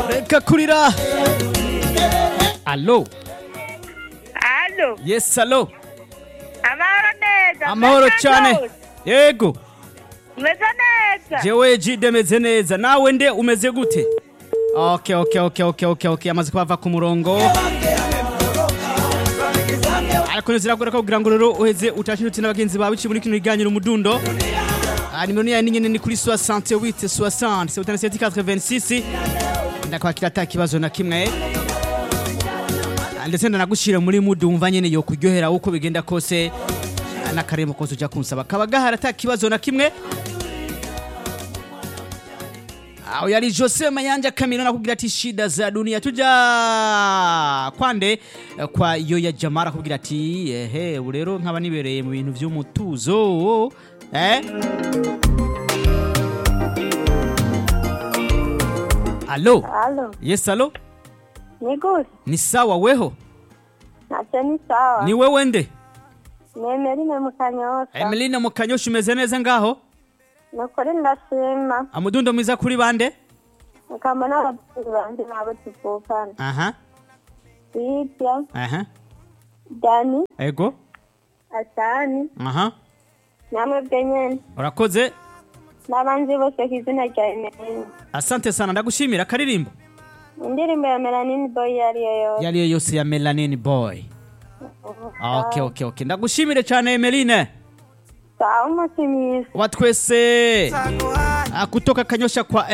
reka kurira alo Alo, yes alo amahoro neza. amahoro Meze cyane neza? yego Meze neza. jewe jide meze neza nawe nde umeze gute okay okay okay okay okay okay amaze kuhava ku murongo ariko niziragora ko kugira ngo rero uheze utashe uti n'abagenzi bawe iki muri kino kiganiro umudundo Ah, nimero ni ya nyine ni kuri 68 60 77 86 ndakwakira ata kibazo na kimwe Ah, ndetse ndanagushira muri mudu wumva nyene yo kuryohera uko bigenda kose Ah, n'akaremo kose uja kunsaba kaba gahara ata kibazo na kimwe aho yari Jose Mayanja Kamino nakubwira ati shida za dunia tuja kwande eh, kwa Yoya Jamara akubwira ati ehe ubu rero nkaba nibereye mu bintu vy'umutuzo eh Alo Alo, yes alo ni gute? ni sawa weho Ntacyo ni sawa. ni wewe nde Ni Emeline mu Kanyosa. Emeline mu kanyosha umeze neza ngaho Ni ukuri ndashima. amudundo mwiza kuri bande Mukamba n'ababyeyi banjye nabo tuvukana. aha Lydia, aha Dani, ego Asani, aha namwe bwe nyene. urakoze N'abandi bose ku izina rya Emeline. asante sana ndagushimira akaririmbo Indirimbo ya Melanini Boy iyo ari yo yose. yariyo yose ya Melanin Boy. Okay, okay, okay. Ndagushimire cyane Emeline. Sawa umunsi mwiza. Wa twese ah, kutoka Kanyosha kwa